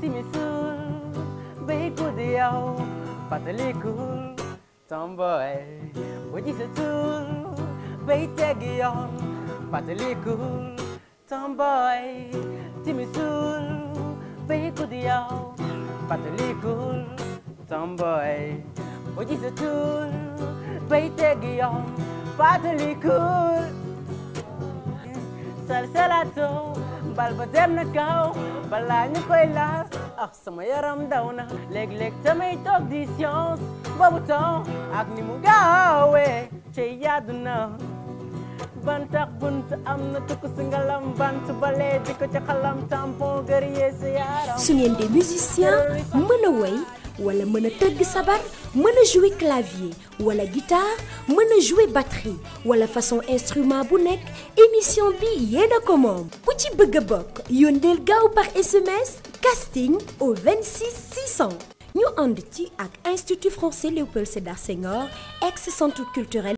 timisul bay guddi yow fàttalikul tomboy bu gisatul bay teggi yoon fàttalikul tomboy timisul bay guddi yow fàttalikul tomboy bu gisatul bay teggi yoon fàttalikul salsalato bal ba dem na kaw balaa ñu koy laal ah sama yaram daw na léeg-léeg tamay toog di science boobu temps ak ni mu gaawee ci yàddu na bantax bunt am na tukk si ngalam bant bale di ko ci xalam tampon gërëyee sa yaram su ngeen des musiciens mën a woy wala mën a tëgg sabar mën a jouer clavier wala guitare mën a jouer batterie wala façon instrument bu nekk émission bi yéen a ko moom ku ci bëgg a bokk yónneel gaaw par SMS casting au 26 600 ñu ànd ci ak Institut français Léopold Sédar Senghor ex centre culturel